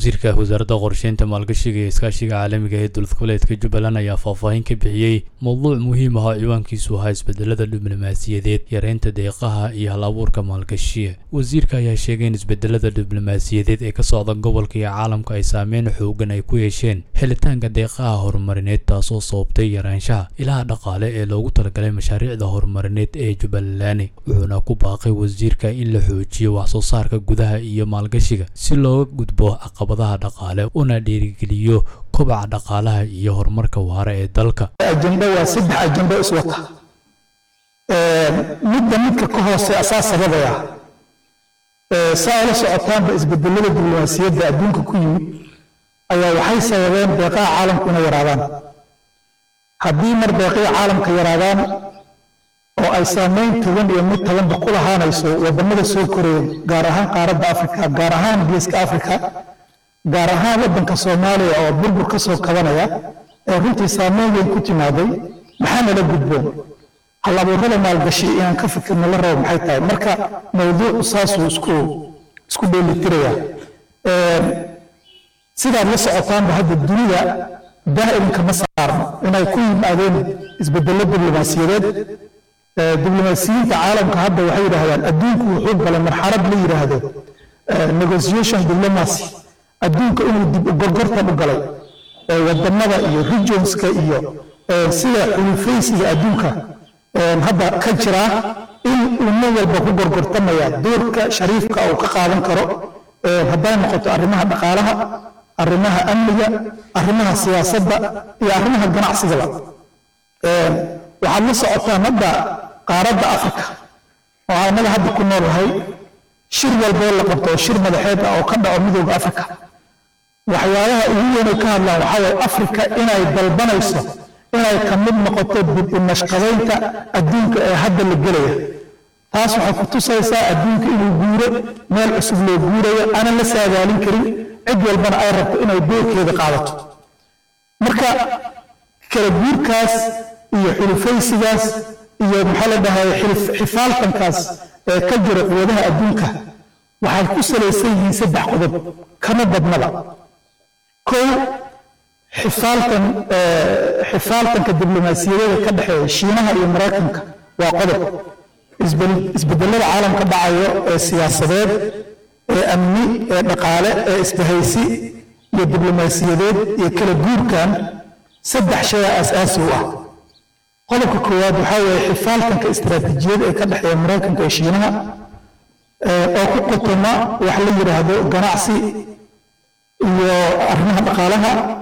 wasiirka wasaaradda qorsheynta maalgashiga iyo iskaashiga caalamiga ee dowlad goboleedka jubbaland ayaa faahfaahin ka bixiyey mowduuc muhiim ah oo ciwaankiisu ahaa isbedelada diblomaasiyadeed yareynta deeqaha iyo hal abuurka maalgashiga wasiirka ayaa sheegay in isbedelada diblomaasiyadeed ee ka socda gobolka iyo caalamka ay saameyn xoogan ay ku yeesheen helitaanka deeqaha horumarineed taasoo sababtay yaraanshaha ilaha dhaqaale ee loogu talagalay mashaariicda horumarineed ee jubbaland wuxuuna ku baaqay wasiirka in la xoojiyo waxsoo saarka gudaha iyo maalgashiga si looga gudbo caqabadaha dhaqaale una dhiirigeliyo kobaca dhaqaalaha iyo horumarka waara ee dalka ajendo waa saddex ajendo iswata midda midka ka hoose asaa sababaya saa ula socotaanba isbedelada diblomaasiyadda adduunka ku yimid ayaa waxay sababeen deeqaha caalamku inay yaraadaan haddii mar deeqihii caalamka yaraadaan oo ay saameyn togan iyo mid toganba ku lahaanayso wadamada soo koreeya gaar ahaan qaaradda afrika gaar ahaan geeska afrika gaar ahaan waddanka soomaaliya oo burbur ka soo kabanaya ee runtii saameyn weyn ku timaaday maxaa nala gudboon hal abuurada maalgashi inaan ka fikirno la rabo maxay tahay marka mawduucu saasuu isku isku dheelitiraya sidaad la socotaanba hadda dunida daa'imka ma saarno inay ku yimaadeen isbedello diblomaasiyadeed diblomaasiyiinta caalamka hadda waxay yidhaahdaan adduunku wuxuu galay marxalad la yidhaahdo negotiation diplomacy adduunka inuu dib u gorgortan u galay wadamada iyo regionska iyo sida xulufaysiga adduunka hadda ka jira in uu nin walba ku gorgortamaya doorka shariifka uu ka qaadan karo hadday noqoto arrimaha dhaqaalaha arrimaha amniga arrimaha siyaasadda iyo arrimaha ganacsigaba waxaad la socotaan hadda qaaradda afrika oo annaga hadda ku noolahay shir walboo la qabto oo shir madaxeed ah oo ka dhaco midooda afrika waxyaabaha ugu weynay ka hadlaan waxaa waye afrika inay dalbanayso inay ka mid noqoto dib u nashqadaynta adduunka ee hadda la gelaya taas waxay ku tusaysaa adduunka inuu guuro meel cusub loo guurayo aanan la saadaalin karin cid walbana ay rabto inay doorkeeda qaadato marka kala guurkaas iyo xulufaysigaas iyo maxaa la dhahay xifaaltankaas ee ka jira quwadaha adduunka waxay ku salaysan yihiin saddex qodob kama badnaba kow xifaaltan xifaaltanka diblomaasiyadeeda ka dhexeeya shiinaha iyo maraykanka waa qodob isbedelada caalamka dhacayo ee siyaasadeed ee amni ee dhaqaale ee isbahaysi iyo diblomaasiyadeed iyo kala guurkan saddex shay aasaasi u ah qodobka koowaad waxaa weeye xifaaltanka istaraatiijiyad ee ka dhexeeya maraykanka iyo shiinaha oo ku qotoma wax la yidhaahdo ganacsi iyo arrimaha dhaqaalaha